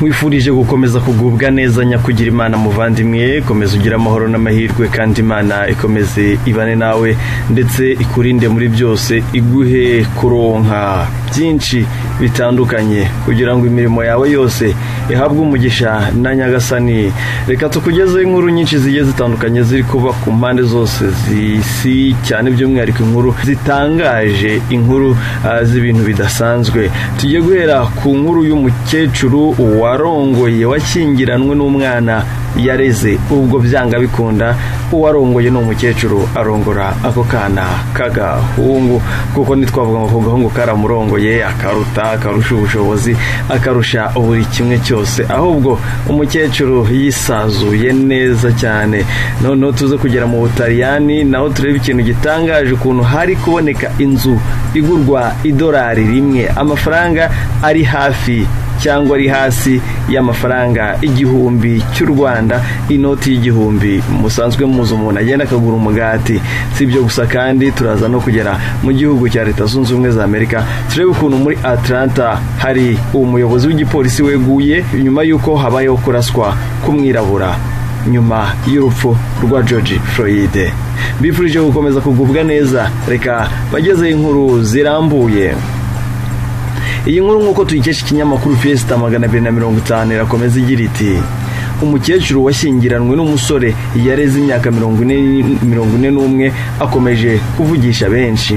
wifurije gukomeza kugubwa neza nyakugira imana muvandimwe komeza ugira amahoro n'amahirwe kandi imana ikomeze ibane nawe ndetse ikurinde muri byose iguhe kuronka byinshi bitandukanye kugira ngo imirimo yawe yose ihabwe umugisha na nyagasani reka tukugezeho inkuru nyinshi zigiye zitandukanye ziri kuba ku mpande zose z'isi cyane by'umwihariko inkuru zitangaje inkuru z'ibintu bidasanzwe tugiye guhera ku nkuru y'umukecuru warongoye wakingiranwe n'umwana yareze ubwo byanga bikunda uwarongoye ni umukecuru arongora ako kana k'agahungu kuko ntitwavuga ngo ako gahungu karamurongoye akaruta akarusha ubushobozi akarusha buri kimwe cyose ahubwo umukecuru yisazuye neza cyane noneho tuze kugera mu butaliyani naho turebe ikintu gitangaje ukuntu hari kuboneka inzu igurwa idolari rimwe amafaranga ari hafi cyangwa ari hasi y'amafaranga igihumbi cy'u rwanda inoti y'igihumbi musanzwe muzi umuntu agenda akagura umugati si ibyo gusa kandi turaza no kugera mu gihugu cya leta zunze ubumwe za amerika turebe ukuntu muri atlanta hari umuyobozi w'igipolisi weguye nyuma y'uko habayeho kuraswa k'umwirabura nyuma y'urupfu rwa george floyd bifurije gukomeza kugubwa neza reka bagezeho inkuru zirambuye iyi nkuru nk'uko tuyikesha ikinyamakuru fesita magana abiri na mirongo itanu irakomeza igira iti umukecuru washyingiranwe n'umusore yareze imyaka mirongo ine n'umwe akomeje kuvugisha benshi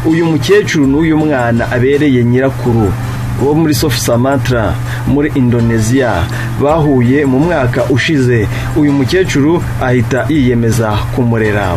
uyu mukecuru n'uyu mwana abereye nyirakuru wo muri sofu samantara muri indoneziya bahuye mu mwaka ushize uyu mukecuru ahita yiyemeza kumurera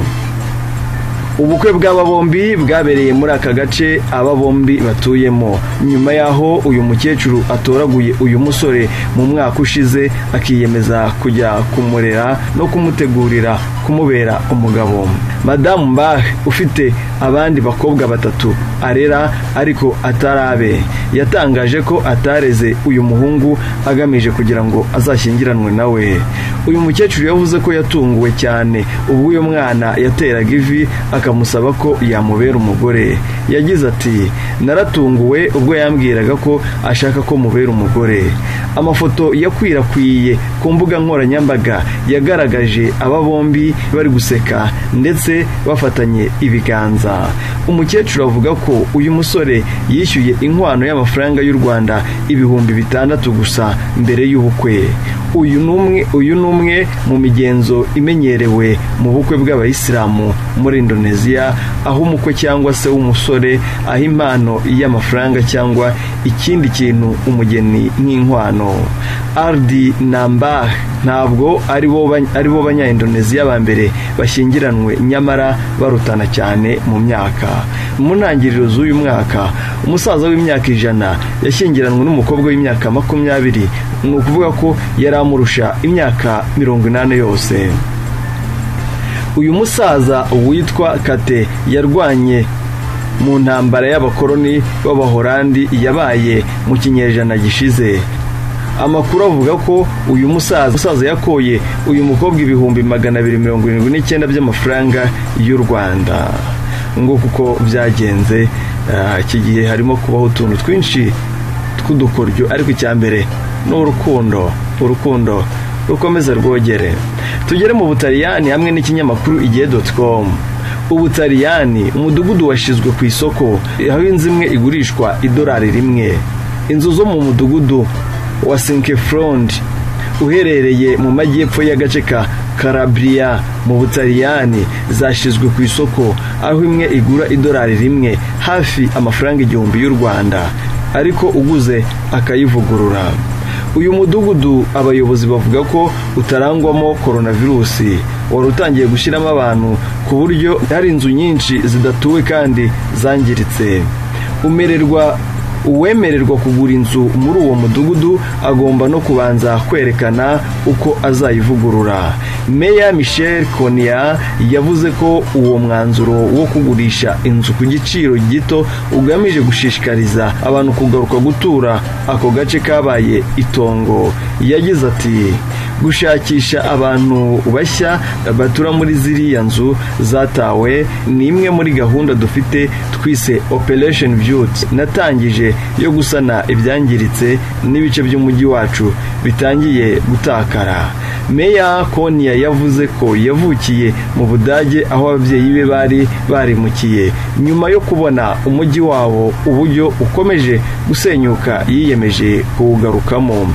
ubukwe bw'aba bombi bwabereye muri aka gace aba bombi batuyemo nyuma y'aho uyu mukecuru atoraguye uyu musore mu mwaka ushize akiyemeza kujya kumurera no kumutegurira kumubera umugabo madamu mbahe ufite abandi bakobwa batatu arera ariko atarabe yatangaje ko atareze uyu muhungu agamije kugira ngo azashyingiranwe nawe uyu mukecuru yavuze ko yatunguwe cyane ubwo uyu mwana yateraga ivi akamusaba ko yamubera umugore yagize ati naratunguwe ubwo yambwiraga ko ashaka ko mubera umugore amafoto yakwirakwiye ku mbuga nkoranyambaga yagaragaje aba bombi bari guseka ndetse bafatanye ibiganza umukecuru avuga ko uyu musore yishyuye inkwano y'amafaranga y'u rwanda ibihumbi bitandatu gusa mbere y'ubukwe uyu ni umwe mu migenzo imenyerewe mu bukwe bw'abayisilamu muri indoneziya aho umukwe cyangwa se w'umusore aha impano y'amafaranga cyangwa ikindi kintu umugeni nk'inkwano ardi namba ntabwo ari bo banyandoneziya ba mbere bashyingiranwe nyamara barutana cyane mu myaka mu ntangiriro z'uyu mwaka umusaza w'imyaka ijana yashyingiranwe n'umukobwa w'imyaka makumyabiri ni ukuvuga ko yari amurusha imyaka mirongo inani yose uyu musaza witwa kate yarwanye mu ntambara y'abakoroni b'abahorandi yabaye mu kinyejana gishize amakuru avuga ko uyu musaza musaza yakoye uyu mukobwa ibihumbi magana abiri mirongo irindwi n'icyenda by'amafaranga y'u rwanda ngo kuko byagenze iki gihe harimo kubaho utuntu twinshi tw'udukoryo ariko icya mbere ni urukundo urukundo rukomeza rwogere tugere mu butaliyani hamwe n'ikinyamakuru igihe doti komu ubutaliyani umudugudu washyizwe ku isoko aho inzu imwe igurishwa idolari rimwe inzu zo mu mudugudu wa sinkeforondi uherereye mu majyepfo y'agace ka karabiriya mu butaliyani zashyizwe ku isoko aho imwe igura idolari rimwe hafi amafaranga igihumbi y'u rwanda ariko uguze akayivugurura uyu mudugudu abayobozi bavuga ko utarangwamo koronavirusi wari utangiye gushyiramo abantu ku buryo hari inzu nyinshi zidatuwe kandi zangiritse umererwa uwemererwa kugura inzu muri uwo mudugudu agomba no kubanza kwerekana uko azayivugurura meya michel konia yavuze ko uwo mwanzuro wo kugurisha inzu ku giciro gito ugamije gushishikariza abantu kugaruka gutura ako gace kabaye itongo yagize ati gushakisha abantu bashya batura muri ziriya nzu zatawe ni imwe muri gahunda dufite twise operation beauty natangije yo gusana ibyangiritse n'ibice by'umujyi wacu bitangiye gutakara meya konia yavuze ko yavukiye mu budage aho ababyeyi be bari barimukiye nyuma yo kubona umujyi wabo uburyo ukomeje gusenyuka yiyemeje kuwugarukamo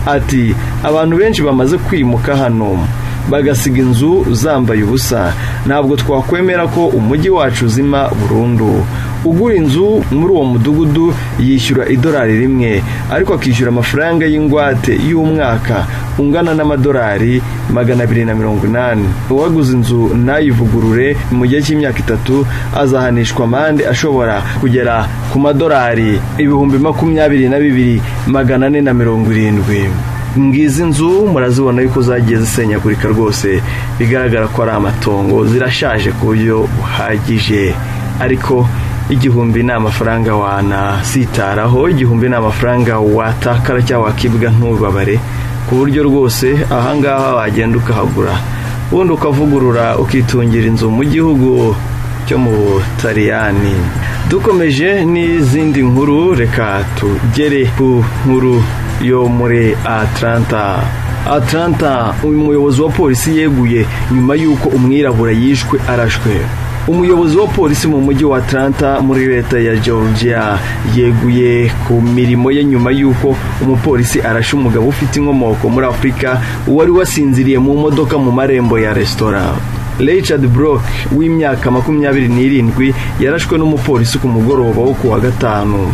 ati abantu benshi bamaze kwimuka hano bagasiga inzu zambaye ubusa ntabwo twakwemera ko umujyi wacu uzima burundu ugura inzu muri uwo mudugudu yishyura idolari rimwe ariko akishyura amafaranga y'ingwate y'umwaka ungana n'amadolari magana abiri na mirongo inani uwaguze inzu ntayivugurure mu gihe cy'imyaka itatu azahanishwa amande ashobora kugera ku madolari ibihumbi makumyabiri na bibiri magana ane na mirongo irindwi ngizi nzu murazibona yuko zagiye zisenyagurika rwose bigaragara ko ari amatongo zirashaje ku buryo buhagije ariko igihumbi ni amafaranga wanasitaraho igihumbi ni amafaranga watakara cyangwa wakibwa ntubabare ku buryo rwose ahangaha wagenda ukahagura ubundi ukavugurura ukitungira inzu mu gihugu cyo mu butariyani dukomeje n'izindi nkuru reka tugere ku nkuru yo muri ataranta ataranta uyu muyobozi wa polisi yeguye nyuma y'uko umwirabura yishwe arashwe umuyobozi wa polisi mu mujyi wa ataranta muri leta ya georgia yeguye ku mirimo ye nyuma y'uko umupolisi arashe umugabo ufite inkomoko muri afurika wari wasinziriye mu modoka mu marembo ya resitora richard brock w'imyaka makumyabiri n'irindwi yarashwe n'umupolisi ku mugoroba wo kuwa gatanu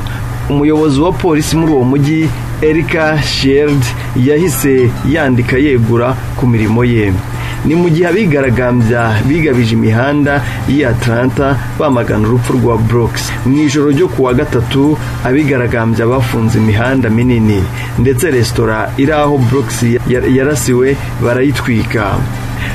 umuyobozi wa polisi muri uwo mujyi erika sheld yahise yandika yegura ku mirimo ye ni mu gihe abigaragambya bigabije imihanda y'i ataranta bamagana urupfu rwa burokisi mu ijoro ryo kuwa gatatu abigaragambya bafunze imihanda minini ndetse resitora iri aho burokisi yarasiwe barayitwika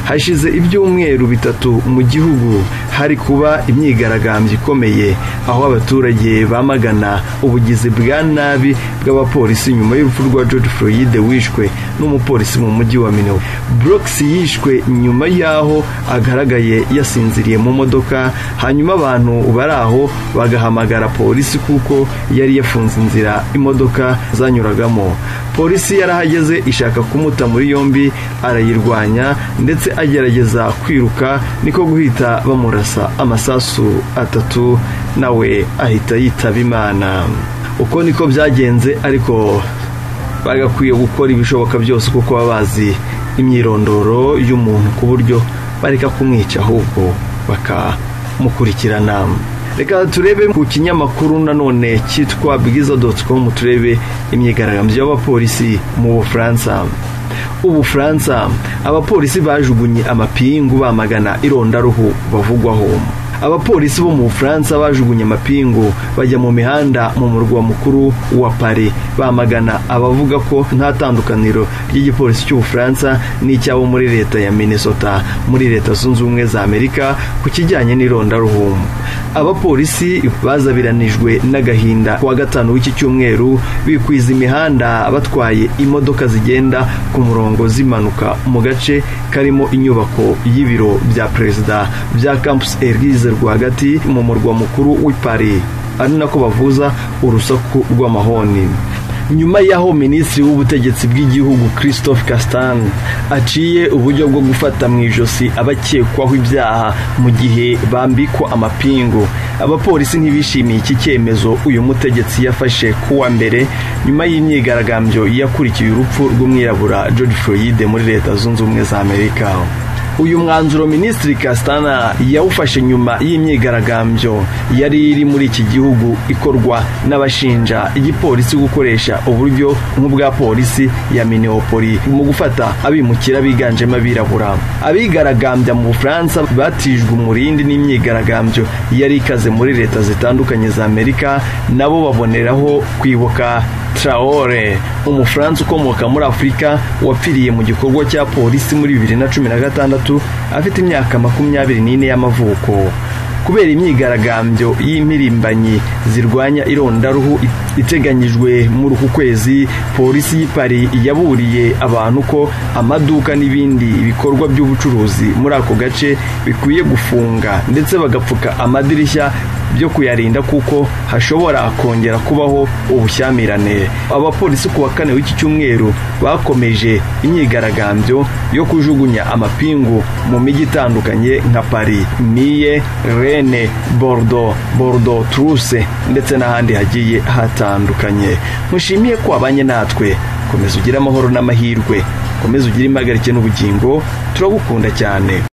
hashize ibyumweru bitatu mu gihugu hari kuba imyigaragambyo ikomeye aho abaturage bamagana ubugizi bwa nabi bw'abapolisi nyuma y'urupfu rwa george floyd wishwe n'umupolisi mu mujyi wa minewe brooks yishwe nyuma y'aho agaragaye yasinziriye mu modoka hanyuma abantu bari aho bagahamagara polisi kuko yari yafunze inzira imodoka zanyuragamo polisi yarahageze ishaka kumuta muri yombi arayirwanya ndetse agerageza kwiruka niko guhita bamurasa amasasu atatu nawe ahita yitaba imana uko niko byagenze ariko bagakwiye gukora ibishoboka byose kuko baba bazi imyirondoro y'umuntu ku buryo bareka kumwica ahubwo bakamukurikirana reka turebe ku kinyamakuru nanone cyitwa bwiza doti komu turebe imyigaragambyo y'abapolisi mu bufaransa ubufaransa abapolisi bajugunye amapingu bamagana irondaruhu bavugwaho abapolisi bo mu bufaransa bajugunye amapingu bajya mu mihanda mu murwa mukuru wa paris bamagana abavuga ko nta tandukaniro ry'igipolisi cy'ubufaransa n'icyabo muri leta ya minnesota muri leta zunze ubumwe za amerika ku kijyanye n'irondaruhu abapolisi bazabiranijwe n'agahinda kuwa gatanu w'iki cyumweru bikwiza imihanda batwaye imodoka zigenda ku murongo zimanuka mu gace karimo inyubako y'ibiro bya perezida bya campus elize rwagati mu murwa mukuru w'i paris ari nako bavuza urusaku rw'amahoni nyuma y'aho minisitiri w'ubutegetsi bw'igihugu christophe castan aciye uburyo bwo gufata mu ijosi abakekwaho ibyaha mu gihe bambikwa amapingu abapolisi ntibishimiye iki cyemezo uyu mutegetsi yafashe kuwa mbere nyuma y'imyigaragambyo yakurikiye urupfu rw'umwirabura george floyd muri leta zunze ubumwe za amerika uyu mwanzuro minisitiri Castana yawufashe nyuma y'imyigaragambyo yari iri muri iki gihugu ikorwa n'abashinja igipolisi gukoresha uburyo nk'ubwa polisi ya minneopoli mu gufata abimukira biganjemo abirabura abigaragambya mu bufaransa batijwe umurindi n'imyigaragambyo yari ikaze muri leta zitandukanye za amerika nabo baboneraho kwibuka Traore umufaransa ukomoka muri afurika wapfiriye mu gikorwa cya polisi muri bibiri na cumi na gatandatu afite imyaka makumyabiri n'ine y'amavuko kubera imyigaragambyo y'impirimbanyi zirwanya irondaruhu iteganyijwe muri uku kwezi polisi y'i Paris yaburiye abantu ko amaduka n'ibindi bikorwa by'ubucuruzi muri ako gace bikwiye gufunga ndetse bagapfuka amadirishya byo kuyarinda kuko hashobora kongera kubaho ubushyamirane abapolisi ku wa kane w'iki cyumweru bakomeje imyigaragambyo yo kujugunya amapingu mu mijyi itandukanye nka paris niye rene bordo bordo truse ndetse n'ahandi hagiye hatandukanye mushimiye ko abanye natwe komeza ugire amahoro n'amahirwe komeza ugire impagarike n'ubugingo turagukunda cyane